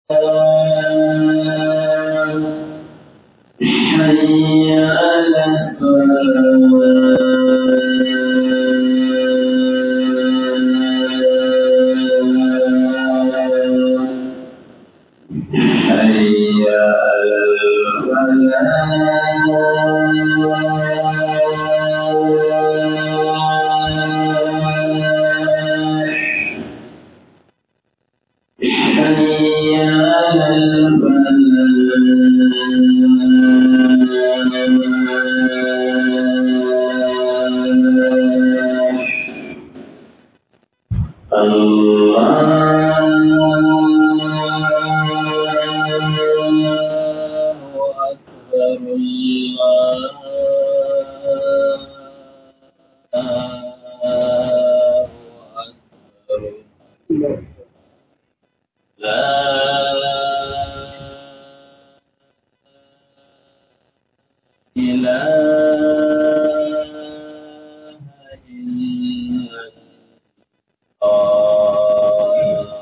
حي على الصلاة حي على الفلاح حي على الفلاح الله أكبر الله أكبر لا إله إلا الله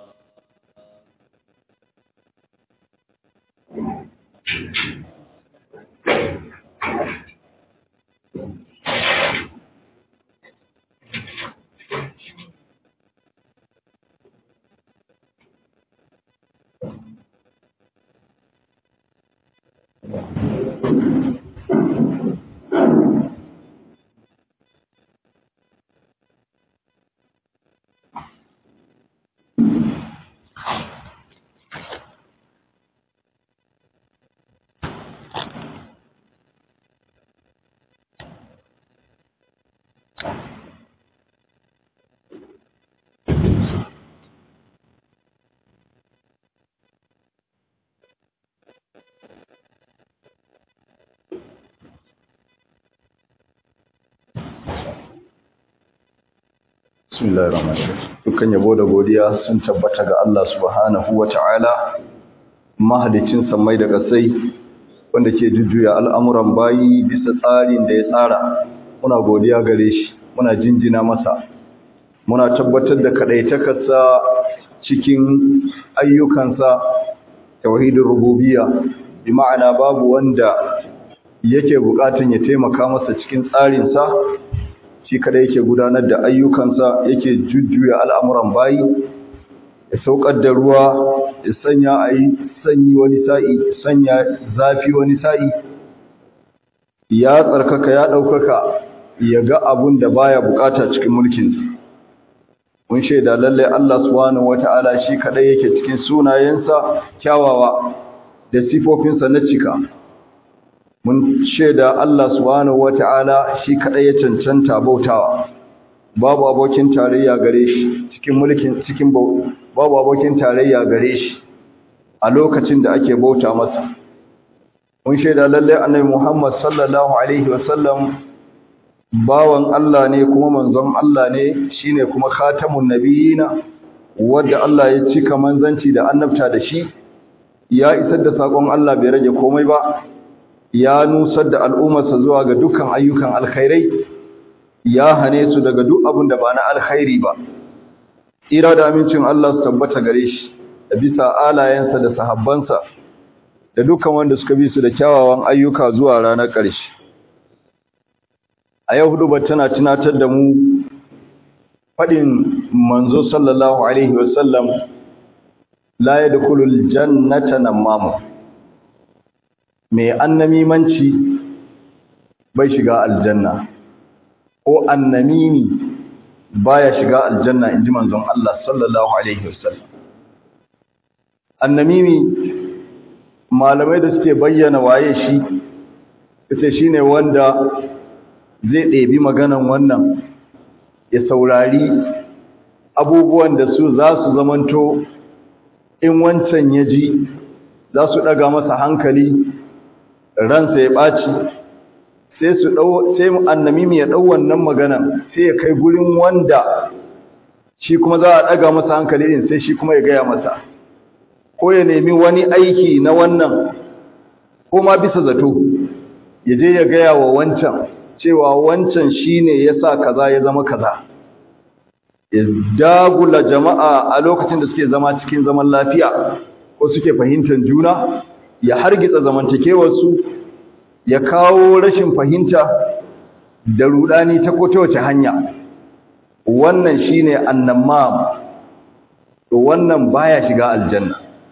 Bismillahir Rahmanir Rahim. Dukkan yabo da godiya sun tabbata ga Allah Subhanahu wata'ala mahalicin samai da kasai wanda ke jujjuya al'amuran bayi bisa tsarin da ya tsara. Muna godiya gare shi, muna jinjina masa. Muna tabbatar da kadaitakarsa cikin ayyukansa tauhidin rububiyya bi ma'ana babu wanda yake bukatun ya taimaka masa cikin tsarinsa shi kada yake gudanar da ayyukansa yake jujjuya al'amuran bayi ya saukar da ruwa ya sanya a yi sanyi wani sa'i sanya zafi wani sa'i ya tsarkaka ya ɗaukaka ya ga abun da baya bukata cikin mulkinsa mun shaida lalle Allah subhanahu wata'ala shi kadai yake cikin sunayensa kyawawa da sifofinsa na cika mun shaida Allah subhanahu wata'ala shi kadai ya cancanta bautawa babu abokin tarayya gare shi cikin mulkin cikin babu abokin tarayya gare shi a lokacin da ake bauta masa mun shaida lalle annabi Muhammad sallallahu alaihi wasallam bawan Allah ne kuma manzon Allah ne shine kuma khatamun nabiyina wanda Allah ya cika manzanci da annabta da shi ya isar da sakon Allah bai rage komai ba ya nusar da al'ummarsa zuwa ga dukkan ayyukan alkhairai ya hane su daga duk abin da ba na alkhairi ba ira da amincin Allah su tabbata gare shi da bisa alayensa da sahabbansa da dukkan wanda suka bi su da kyawawan ayyuka zuwa ranar ƙarshe a yau hudu tana tunatar da mu faɗin manzo sallallahu alaihi wasallam la yadkhulul jannata namamu mai annamimanci bai shiga aljanna ko annamimi baya shiga aljanna inji manzon Allah sallallahu alaihi wasallam annamimi malamai da suke bayyana waye shi kace shine wanda zai ɗebi maganan wannan ya saurari abubuwan da su za su zamanto in wancan ya ji za su ɗaga masa hankali ransa ya ɓaci sai su ɗau sai annamimi ya ɗau wannan maganan sai ya kai gurin wanda shi kuma za a ɗaga masa hankali din sai shi kuma ya gaya masa ko ya nemi wani aiki na wannan ko ma bisa zato ya je ya gaya wa wancan cewa wancan shine yasa kaza ya zama kaza ya dagula jama'a a lokacin da suke zama cikin zaman lafiya ko suke fahimtar juna ya hargitsa zamantakewarsu ya kawo rashin fahimta da rudani ta ko ta wace hanya wannan shine annamam to wannan baya shiga aljanna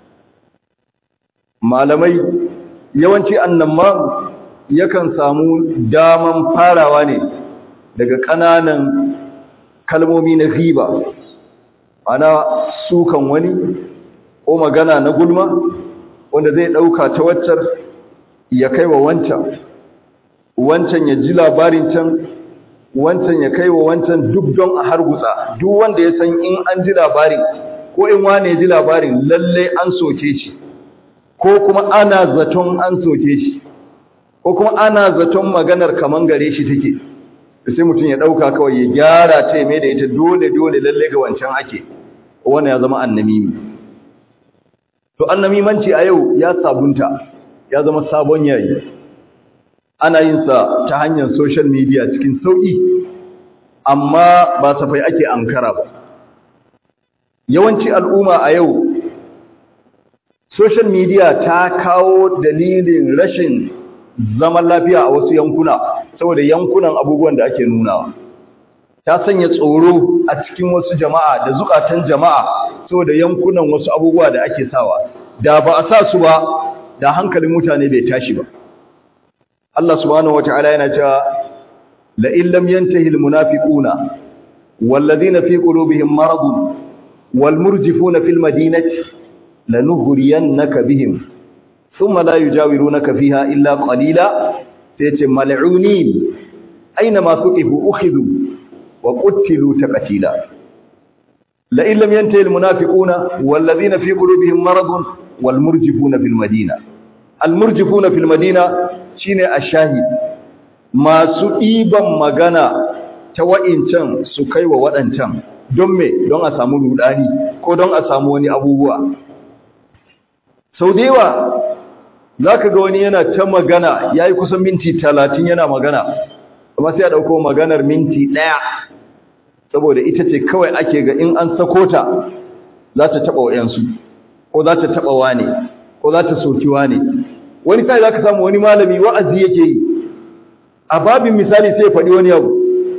malamai yawanci annamam yakan samu daman farawa ne daga ƙananan kalmomi na riba ana sukan wani ko magana na gulma wanda zai ɗauka ta waccar ya kai wa wancan wancan ya ji labarin can wancan ya kai wa wancan duk don a hargutsa duk wanda ya san in an ji labarin ko in wane ya ji labarin lalle an soke shi ko kuma ana zaton an soke shi ko kuma ana zaton maganar kaman gare shi take sai mutum ya ɗauka kawai ya gyara ta mai da ita dole dole lalle ga wancan ake wannan ya zama annamimi to annamimanci a yau ya sabunta ya zama sabon yayi ana yin sa ta hanyar social media cikin sauki amma ba safai ake ankara ba yawanci al'umma a yau social media ta kawo dalilin rashin zaman lafiya a wasu yankuna saboda yankunan abubuwan da ake nunawa ta sanya tsoro a cikin wasu jama'a da zukatan jama'a saboda yankunan wasu abubuwa da ake sawa da ba a sa su ba da hankalin mutane bai tashi ba Allah subhanahu wataala yana cewa la in lam yantahi almunafiquna walladhina fi qulubihim maradun walmurjifuna fil madinati lanuhriyannaka bihim thumma la yujawirunaka fiha illa qalila sayace mal'unin aina ma suqifu ukhidhu wa qutilu taqtila la in lam yantahi almunafiquna walladhina fi qulubihim maradun walmurjifuna fil madina almurjifuna fil madina shine ashahid masu ɗiban magana ta wa'incan su kai wa waɗancan don me don a samu rudani ko don a samu wani abubuwa sau da yawa za ka ga wani yana ta magana ya yi kusan minti talatin yana magana amma sai a ɗauko maganar minti ɗaya saboda ita ce kawai ake ga in an sako ta za ta taɓa wa'yansu ko za ta taɓa wane ko za ta soki wane wani sai za ka samu wani malami wa'azi yake yi a babin misali sai ya faɗi wani abu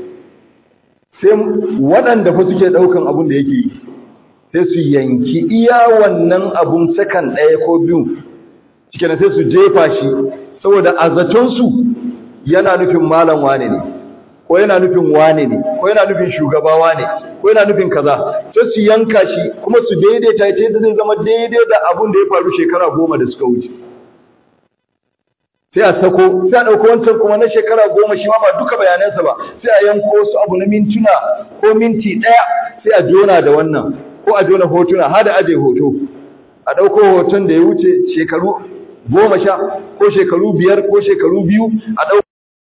sai waɗanda fa suke ɗaukan abun da yake yi sai su yanki iya wannan abun sakan ɗaya ko biyu cike sai su jefa shi saboda a zatonsu yana nufin malam wane ne ko yana nufin wane ne ko yana nufin shugaba wane ko yana nufin kaza sai su yanka shi kuma su daidaita ta yadda zai zama daidai da abun da ya faru shekara goma da suka wuce sai a sako sai a ɗauko wancan kuma na shekara goma shi ma ba duka bayanansa ba sai a yanko su abu na mintuna ko minti ɗaya sai a jona da wannan ko a jona hotuna har da aje hoto a ɗauko hoton da ya wuce shekaru goma sha ko shekaru biyar ko shekaru biyu a ɗauko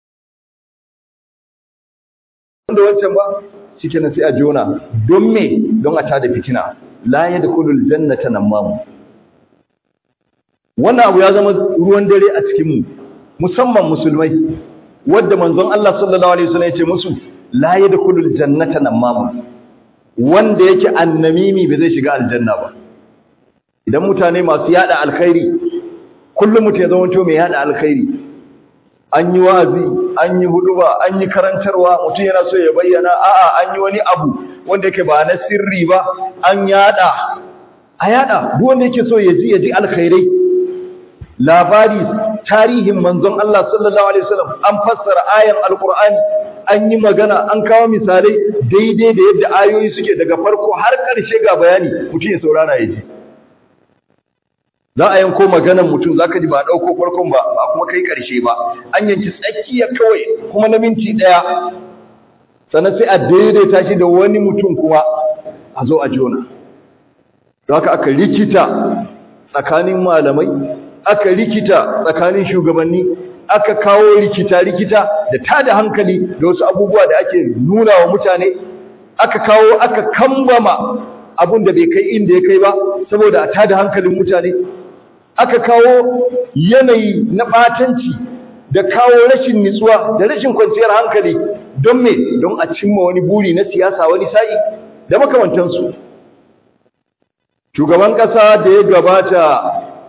da wancan ba shi kenan sai a jona don me don a tada fitina la yadkhulul jannata namamu wannan abu ya zama ruwan dare a cikinmu musamman musulmai wadda manzon Allah sallallahu alaihi wasallam ya ce musu la yadkhulul jannata namamu wanda yake annamimi ba zai shiga aljanna ba idan mutane masu yada alkhairi kullum mutum ya zama mai yada alkhairi an yi wazi an yi huduba an yi karantarwa mutum yana so ya bayyana a'a an yi wani abu wanda yake ba na sirri ba an yada a yada duk wanda yake so ya ji ya ji alkhairai labari tarihin manzon Allah sallallahu alaihi wasallam an fassara ayan alqur'ani an yi magana an kawo misalai daidai da yadda ayoyi suke daga farko har ƙarshe ga bayani mutum ya saurara ya ji za a yanko maganan mutum zaka ji ba dauko farkon ba ba kuma kai ƙarshe ba an yanki tsakiya kawai kuma na minti daya sannan sai a daidaita shi da wani mutum kuma a zo a jona don haka aka rikita tsakanin malamai aka rikita tsakanin shugabanni aka kawo rikita-rikita da tada hankali da wasu abubuwa da ake nuna wa mutane aka kawo aka kambama abun da bai kai inda ya kai ba saboda a tada hankalin mutane aka kawo yanayi na batanci da kawo rashin nitsuwa da rashin kwanciyar hankali don me don a cimma wani buri na siyasa wani sa'i da makamantansu shugaban ƙasa da ya gabata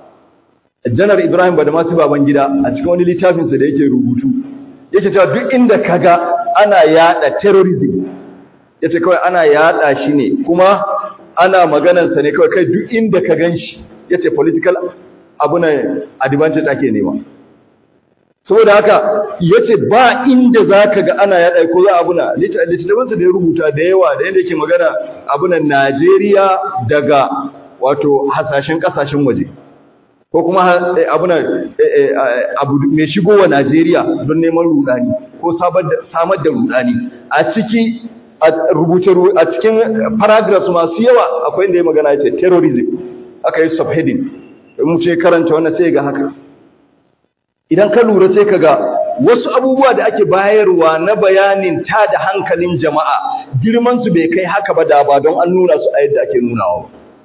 janar ibrahim badamasi babangida a cikin wani littafinsa da yake rubutu yake cewa duk inda kaga ana yada terrorism yace kawai ana yada shi ne kuma ana maganarsa ne kawai kai duk inda ka gan shi yace political abu na advantage ake nema saboda haka yace ba inda zaka ga ana yada ko za abuna littafinsa da ya rubuta da yawa da yanda yake magana abunan Najeriya daga wato hasashen kasashen waje ko kuma abuna abu mai shigowa Najeriya don neman rudani ko samar da rudani a ciki a rubuce a cikin paragraphs masu yawa akwai inda ya magana yace terrorism aka yi subheading mu ce karanta wannan sai ga haka idan ka lura sai ka ga wasu abubuwa da ake bayarwa na bayanin ta da hankalin jama'a girmansu bai kai haka ba da ba don an nuna su a yadda ake nunawa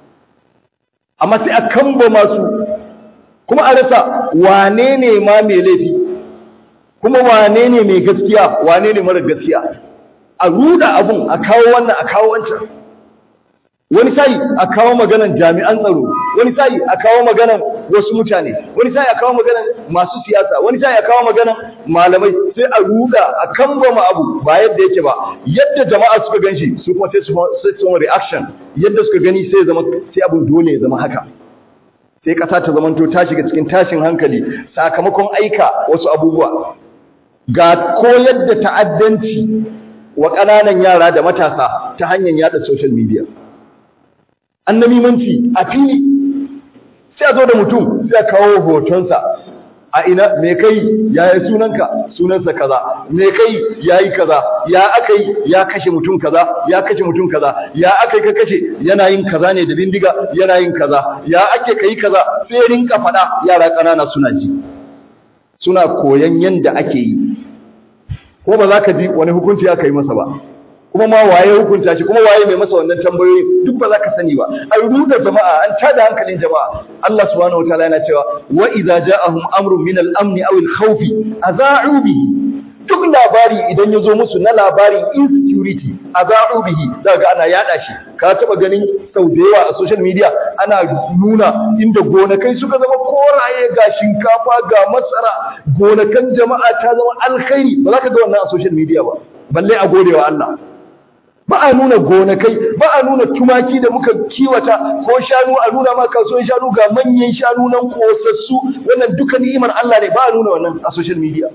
amma sai a kamba masu kuma a rasa wane ne ma mai laifi kuma wane ne mai gaskiya wane ne mara gaskiya a ruda abun a kawo wannan a kawo wancan wani sai a kawo maganan jami'an tsaro wani sai a kawo maganan wasu mutane wani sai a kawo maganan masu siyasa wani sai a kawo maganan malamai sai a ruda a kambama abu ba yadda yake ba yadda jama'a suka ganshi su kuma sai su sai su reaction yadda suka gani sai zama sai abun dole ya zama haka sai kasa ta zamanto ta shiga cikin tashin hankali sakamakon aika wasu abubuwa ga koyar da ta'addanci wa ƙananan yara da matasa ta hanyar yada social media annamimanci a fili sai a zo da mutum sai a kawo hotonsa a ina me kai ya yi sunanka sunansa kaza me kai ya yi kaza ya aka yi ya kashe mutum kaza ya kashe mutum kaza ya aka yi ka kashe yana yin kaza ne da bindiga yana yin kaza ya ake kai kaza sai rinka faɗa yara ƙanana suna ji suna koyan yanda ake yi ko ba za ka ji wani hukunci aka yi masa ba kuma ma waye hukunta shi kuma waye mai masa wannan tambayoyi duk ba za ka sani ba an ruda jama'a an tada hankalin jama'a Allah subhanahu wataala yana cewa wa idza ja'ahum amrun min al-amn aw al-khawf aza'u bihi duk labari idan ya zo musu na labarin insecurity aza'u bihi daga ana yada shi ka taba ganin sau da yawa a social media ana nuna inda gonakai suka zama koraye ga shinkafa ga masara gonakan jama'a ta zama alkhairi ba za ka ga wannan a social media ba balle a godewa Allah ba a nuna gonakai ba a nuna tumaki da muka kiwata ko shanu a nuna ma kasuwan shanu ga manyan shanu nan kosassu wannan duka ni'imar Allah ne ba a nuna wannan a social media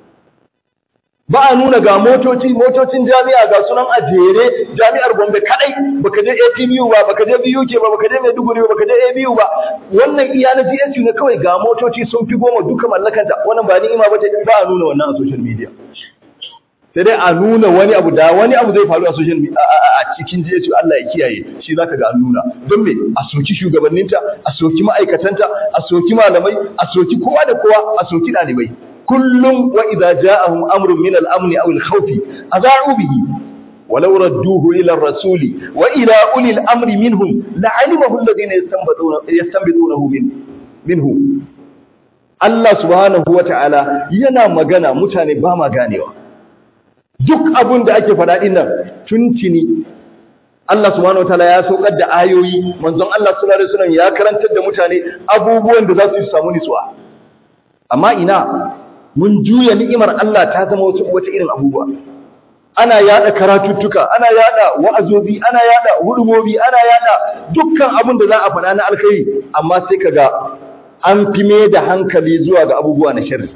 ba a nuna ga motoci motocin jami'a ga sunan a jere jami'ar Gombe kadai baka je ATBU ba baka je BUK ba baka je Maiduguri ba baka je ABU ba wannan iya na GSU ne kawai ga motoci sun fi goma duka mallakanta wannan ba ni'ima ba ba a nuna wannan a social media sai dai a nuna wani abu da wani abu zai faru a social media a cikin GSU Allah ya kiyaye shi zaka ga an nuna don me a soki shugabanninta a soki ma'aikatanta a soki malamai a soki kowa da kowa a soki dalibai kullum wa idza ja'ahum amrun min al-amn aw al-khawf adha'u bihi ولو ردوه إلى الرسول وإلى أولي الأمر منهم لعلمه الذين يستنبطون يستنبطونه منه منه Allah subhanahu wata'ala yana magana mutane ba ma ganewa duk abin da ake faɗa ɗin nan tuntuni Allah subhanahu wataala ya saukar da ayoyi manzon Allah sallallahu alaihi wasallam ya karantar da mutane abubuwan da za su samu nutsuwa amma ina mun juya ni'imar Allah ta zama wata wata irin abubuwa ana yada karatuttuka ana yada wa'azobi ana yada hudumobi ana yada dukkan abin da za a faɗa na alkhairi amma sai kaga an fi me da hankali zuwa ga abubuwa na sharri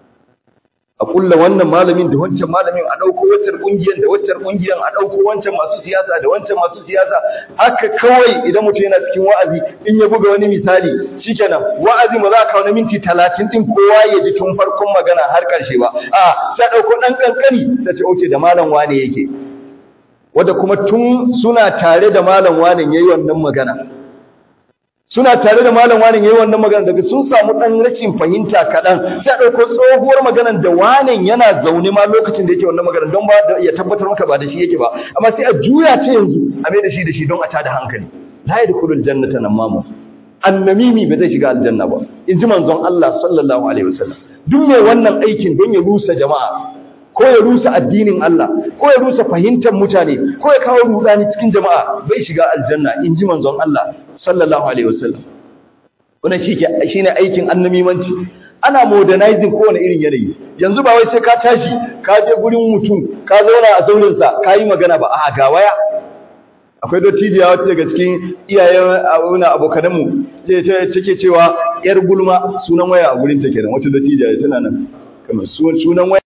a kulla wannan malamin da wancan malamin a ɗauko wancan ƙungiyar da wancan ƙungiyar a ɗauko wancan masu siyasa da wancan masu siyasa haka kawai idan mutum yana cikin wa'azi in ya buga wani misali shikenan wa'azi ba za ka kawo na minti talatin din kowa ya ji tun farkon magana har ƙarshe ba a sai ɗauko ɗan ƙanƙani ta ce oke da malam wane yake wanda kuma tun suna tare da malam wane yayi wannan magana suna tare da malam wani yayin wannan magana daga sun samu dan rashin fahimta kadan sai dauko tsohuwar maganar da wanin yana zaune ma lokacin da yake wannan magana don ba da ya tabbatar maka ba da shi yake ba amma sai a juya ta yanzu a mai da shi da shi don a tada hankali la yadkhulul jannata namamu annamimi ba zai shiga aljanna ba in ji manzon Allah sallallahu alaihi wasallam duk mai wannan aikin don ya rusa jama'a ko ya rusa addinin Allah ko ya rusa fahimtar mutane ko ya kawo rudani cikin jama'a bai shiga aljanna in ji manzon Allah sallallahu alaihi wasallam wannan shi shine aikin annamimanci ana modernizing kowane irin yanayi yanzu ba wai sai ka tashi ka je gurin mutum ka zauna a zaurinsa ka yi magana ba a ga waya akwai dottijiya wata daga cikin iyayen abuna abokananmu take cewa yar gulma sunan waya a gurin ta kenan wata dottijiya tana nan kamar sunan waya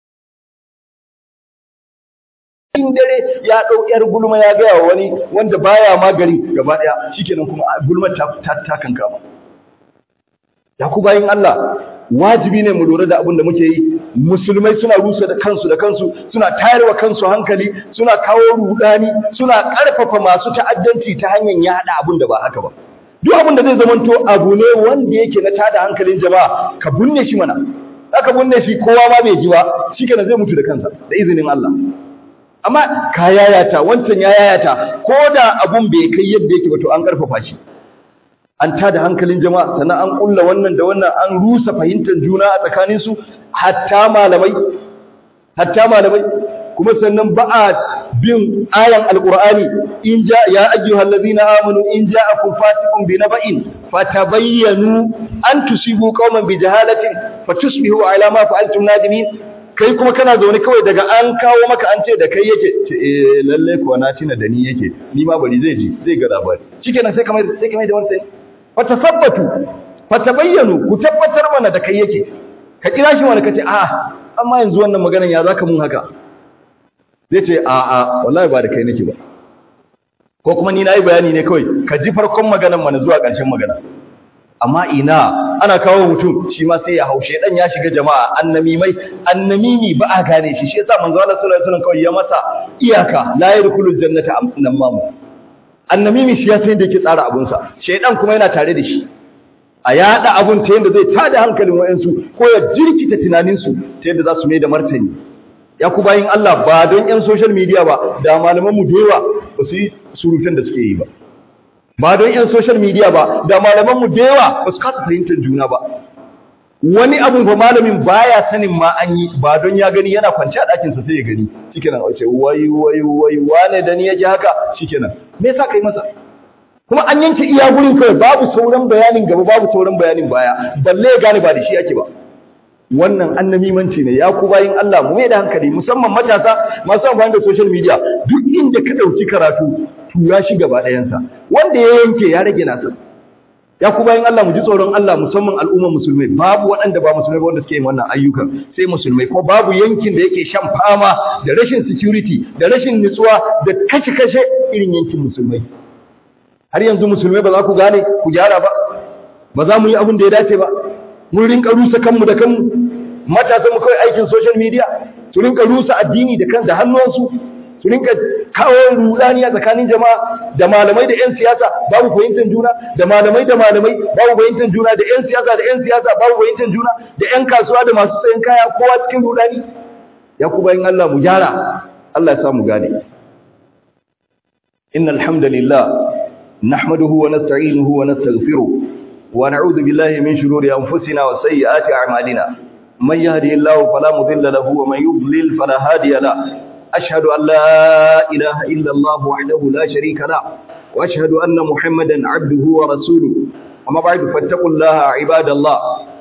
in dare ya ɗau yar gulma ya gaya wa wani wanda baya ma gari gaba ɗaya shikenan kuma gulmar ta ta kankama ya ku bayin Allah wajibi ne mu lura da abin da muke yi musulmai suna rusa da kansu da kansu suna tayarwa kansu hankali suna kawo rudani suna karfafa masu ta'addanci ta hanyar yada abin da ba haka ba duk abin da zai zamanto abu ne wanda yake na tada hankalin jama'a ka bunne shi mana aka bunne shi kowa ma bai ji ba shikenan zai mutu da kansa da izinin Allah amma ka yayata wancan ya yayata ko da abun bai kai yadda yake ba to an karfafa shi an tada hankalin jama'a sannan an kulla wannan da wannan an rusa fahimtar juna a tsakanin su hatta malamai hatta malamai kuma sannan ba a bin ayan alqur'ani in ja ya ayyuhal ladina amanu in ja'akum fasiqun bi naba'in fatabayyanu an tusibu qauman bi jahalatin fatusbihu ala ma fa'altum nadimin kai kuma kana zaune kawai daga an kawo maka an ce da kai yake ce eh lalle kuwa na tina da ni yake ni ma bari zai ji zai ga labari shikenan sai kamar sai kamar da wannan fatasabbatu fatabayyanu ku tabbatar mana da kai yake ka kira shi wani kace a amma yanzu wannan maganan ya zaka mun haka zai ce a a wallahi ba da kai nake ba ko kuma ni nayi bayani ne kawai ka ji farkon maganan mana zuwa ƙarshen magana amma ina ana kawo mutum shi ma sai ya haushe dan ya shiga jama'a annamimai annamimi ba a gane shi shi yasa manzo Allah sallallahu alaihi wasallam kawai ya masa iyaka la yadkhulul jannata annamam annamimi shi ya san da yake tsara abun sa shedan kuma yana tare da shi a yada abun ta yanda zai tada hankalin wayansu ko ya jirkita tunanin su ta yanda za su mai da martani ya ku bayin Allah ba don yan social media ba da malaman mu da yawa ba su yi surutan da suke yi ba ba don yan social media ba da malaman mu da yawa ba su kasa fahimtar juna ba wani abu ba malamin baya sanin ma an yi ba don ya gani yana kwance a ɗakinsa sai ya gani shikenan a ce wai wai wai wane da ni yake haka shikenan me yasa kai masa kuma an yanke iya gurin kai babu sauran bayanin gaba babu sauran bayanin baya balle ya gane ba da shi ake ba wannan annamimanci ne ya ku bayin Allah mu mai da hankali musamman matasa masu amfani da social media duk inda ka dauki karatu tura shi gaba ɗayansa wanda ya yanke ya rage nasa ya ku bayin Allah mu ji tsoron Allah musamman al'ummar musulmai babu waɗanda ba musulmai ba wanda suke yin wannan ayyukan sai musulmai ko babu yankin da yake shan fama da rashin security da rashin nutsuwa da kashe-kashe irin yankin musulmai har yanzu musulmai ba za ku gane ku gyara ba ba za mu yi abin da ya dace ba mun rinka rusa kanmu da kanmu matasan mu kawai aikin social media su rinka rusa addini da kan da hannuwansu su rinka kawo rudani a tsakanin jama'a da malamai da 'yan siyasa babu fahimtar juna da malamai da malamai babu fahimtar juna da 'yan siyasa da 'yan siyasa babu fahimtar juna da 'yan kasuwa da masu sayan kaya kowa cikin rudani ya ku bayin Allah mu gyara Allah ya sa mu gane innal hamdalillah nahmaduhu wa nasta'inuhu wa nastaghfiruh wa na'udhu billahi min shururi anfusina wa sayyiati a'malina man yahdihillahu fala mudilla lahu wa man yudlil fala hadiya lahu أشهد أن لا إله إلا الله وحده لا شريك له وأشهد أن محمدا عبده ورسوله أما بعد فاتقوا الله عباد الله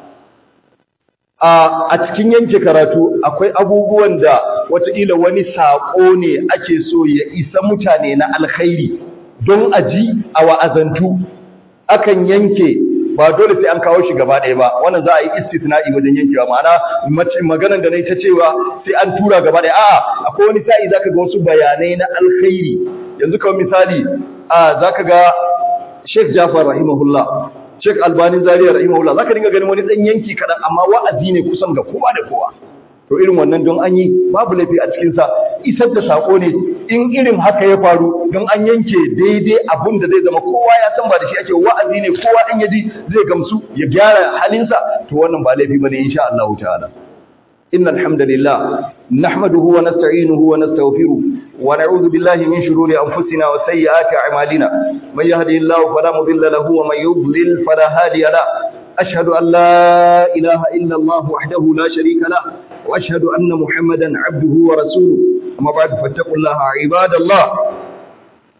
a cikin yanke karatu akwai abubuwan da wataƙila wani saƙo ne ake so ya isa mutane na alkhairi don a ji a wa'azantu akan yanke ba dole sai an kawo shi gaba ɗaya ba wannan za a yi istisna'i wajen yankewa ma'ana maganar da na ta cewa sai an tura gaba ɗaya a'a akwai wani sa'i zaka ga wasu bayanai na alkhairi yanzu kawai misali a zaka ga Sheikh Jafar rahimahullah Sheikh Albani Zaria rahimahullah zaka dinga ganin wani dan yanki kadan amma wa'azi ne kusan ga kowa da kowa to irin wannan don an yi babu laifi a cikin sa isar da sako ne in irin haka ya faru don an yanke daidai abun da zai zama kowa ya san ba da shi ake wa'azi ne kowa dan yaji zai gamsu ya gyara halinsa to wannan ba laifi bane insha Allah ta'ala innal hamdalillah nahmaduhu wa nasta'inuhu wa nastaghfiruh wa na'udhu billahi min shururi anfusina wa sayyiati a'malina man yahdihillahu fala mudilla lahu wa man yudlil fala hadiya lahu أشهد أن لا إله إلا الله وحده لا شريك له وأشهد أن محمدا عبده ورسوله أما بعد فاتقوا الله عباد الله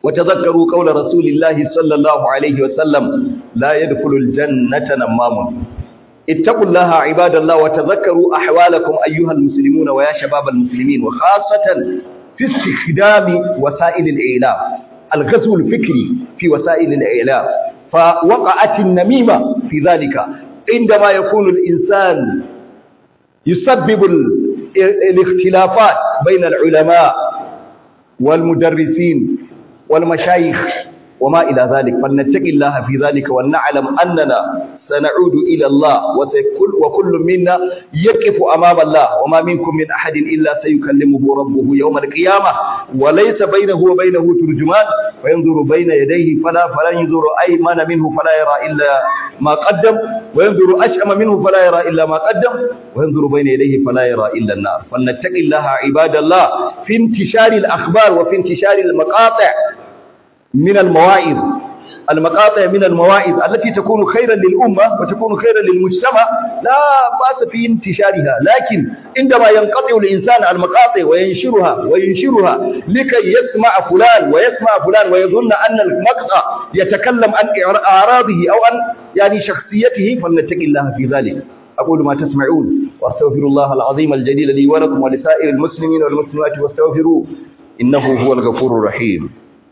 وتذكروا قول رسول الله صلى الله عليه وسلم لا يدخل الجنة نمام اتقوا الله عباد الله وتذكروا أحوالكم أيها المسلمون ويا شباب المسلمين وخاصة في استخدام وسائل الإعلام الغزو الفكري في وسائل الإعلام فوقعت النميمة في ذلك عندما يكون الإنسان يسبب الاختلافات بين العلماء والمدرسين والمشايخ وما إلى ذلك فلنتقي الله في ذلك ولنعلم أننا سنعود إلى الله وسيكل وكل منا يقف أمام الله وما منكم من أحد إلا سيكلمه ربه يوم القيامة وليس بينه وبينه ترجمان وينظر بين يديه فلا فلا ينظر أيمن منه فلا يرى إلا ما قدم وينظر أشأم منه فلا يرى إلا ما قدم وينظر بين يديه فلا يرى إلا النار فلنتقي الله عباد الله في انتشار الأخبار وفي انتشار المقاطع من المواعظ المقاطع من المواعظ التي تكون خيرا للأمة وتكون خيرا للمجتمع لا بأس في انتشارها لكن عندما ينقطع الإنسان المقاطع وينشرها وينشرها لكي يسمع فلان ويسمع فلان ويظن أن المقطع يتكلم عن أعراضه أو عن يعني شخصيته فلنتقي الله في ذلك أقول ما تسمعون وأستغفر الله العظيم الجليل لي ولكم ولسائر المسلمين والمسلمات واستغفروه إنه هو الغفور الرحيم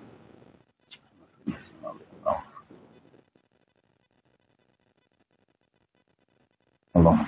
الله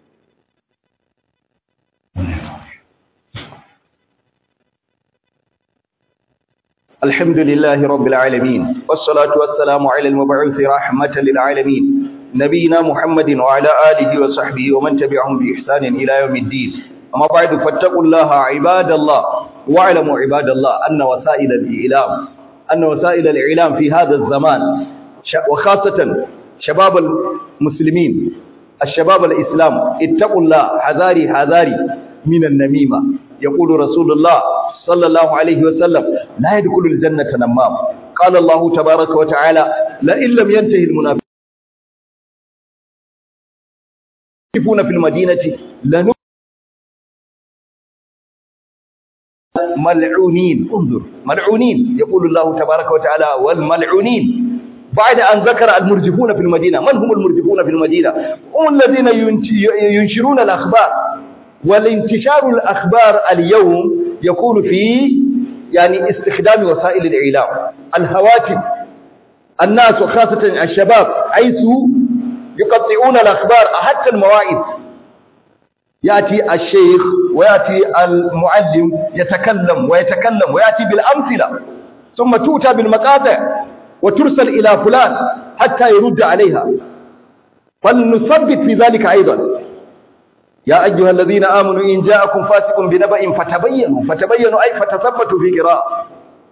الحمد لله رب العالمين والصلاة والسلام على المبعوث رحمة للعالمين نبينا محمد وعلى آله وصحبه ومن تبعهم بإحسان إلى يوم الدين أما بعد فاتقوا الله عباد الله واعلموا عباد الله أن وسائل الإعلام أن وسائل الإعلام في هذا الزمان وخاصة شباب المسلمين الشباب الإسلام اتقوا الله حذاري حذاري من النميمة يقول رسول الله صلى الله عليه وسلم لا يدخل الجنة نمام قال الله تبارك وتعالى لئن لم ينتهي المنافقون في المدينة لن ملعونين انظر ملعونين يقول الله تبارك وتعالى والملعونين بعد أن ذكر المرجفون في المدينة من هم المرجفون في المدينة هم الذين ينشرون الأخبار والانتشار الأخبار اليوم يكون في يعني استخدام وسائل الإعلام الهواتف الناس وخاصة الشباب حيث يقطعون الأخبار حتى المواعظ يأتي الشيخ ويأتي المعلم يتكلم ويتكلم ويأتي بالأمثلة ثم تؤتى بالمقاطع وترسل إلى فلان حتى يرد عليها فلنثبت في ذلك أيضا يا أيها الذين آمنوا إن جاءكم فاسق بنبأ فتبينوا فتبينوا أي فتثبتوا في قراءة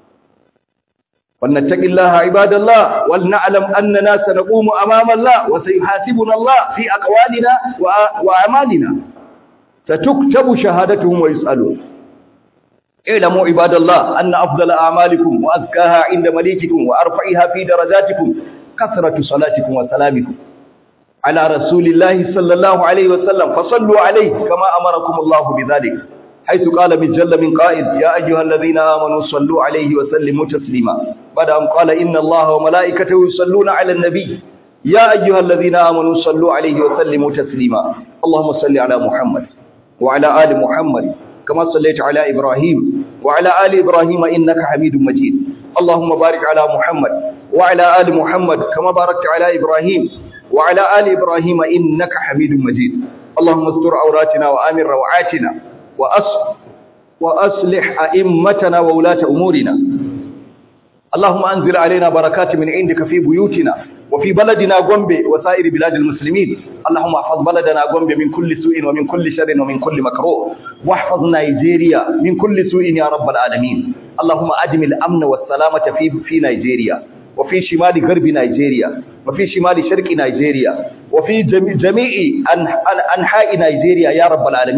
ولنتق الله عباد الله ولنعلم أننا سنقوم أمام الله وسيحاسبنا الله في أقوالنا وأعمالنا ستكتب شهادتهم ويسألون اعلموا عباد الله أن أفضل أعمالكم وأزكاها عند مليككم وأرفعها في درجاتكم كثرة صلاتكم وسلامكم على رسول الله صلى الله عليه وسلم فصلوا عليه كما أمركم الله بذلك حيث قال من جل من قائد يا أيها الذين آمنوا صلوا عليه وسلموا تسليما بعد أن قال إن الله وملائكته يصلون على النبي يا أيها الذين آمنوا صلوا عليه وسلموا تسليما اللهم صل على محمد وعلى آل محمد كما صليت على إبراهيم وعلى آل إبراهيم إنك حميد مجيد اللهم بارك على محمد وعلى آل محمد كما باركت على إبراهيم وعلى آل إبراهيم إنك حميد مجيد اللهم استر عوراتنا وآمن روعاتنا وأص وأصلح أئمتنا وولاة أمورنا اللهم أنزل علينا بركات من عندك في بيوتنا وفي بلدنا غومبي وسائر بلاد المسلمين اللهم احفظ بلدنا غومبي من كل سوء ومن كل شر ومن كل مكروه واحفظ نيجيريا من كل سوء يا رب العالمين اللهم أدم الأمن والسلامة في في نيجيريا وفي شمال غرب نيجيريا وفي شمال شرق نيجيريا وفي جميع أنحاء نيجيريا يا رب العالمين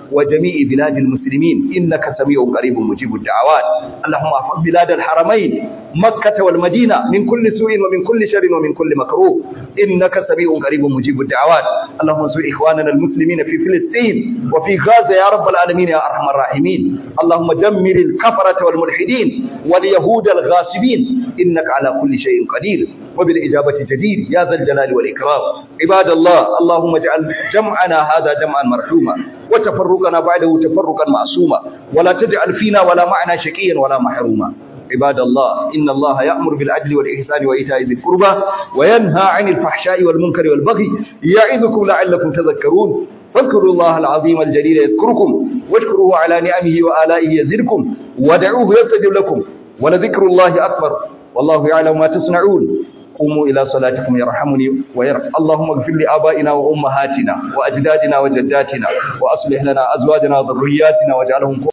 وجميع بلاد المسلمين إنك سميع قريب مجيب الدعوات اللهم احفظ بلاد الحرمين مكة والمدينة من كل سوء ومن كل شر ومن كل مكروه إنك سميع قريب مجيب الدعوات اللهم انصر إخواننا المسلمين في فلسطين وفي غزة يا رب العالمين يا أرحم الراحمين اللهم دمر الكفرة والملحدين واليهود الغاصبين إنك على كل شيء قدير وبالإجابة جدير يا ذا الجلال والإكرام عباد الله اللهم اجعل جمعنا هذا جمعا مرحوما وتفرقنا بعده تفرقا معصوما ولا تجعل فينا ولا معنا شقيا ولا محروما عباد الله إن الله يأمر بالعدل والإحسان وإيتاء ذي القربى وينهى عن الفحشاء والمنكر والبغي يعظكم لعلكم تذكرون فاذكروا الله العظيم الجليل يذكركم واشكروه على نعمه وآلائه يزدكم ودعوه يستجب لكم ولذكر الله أكبر والله يعلم ما تصنعون قوموا إلى صلاتكم يرحمني ويرحم اللهم اغفر لآبائنا وأمهاتنا وأجدادنا وجداتنا وأصلح لنا أزواجنا وذرياتنا واجعلهم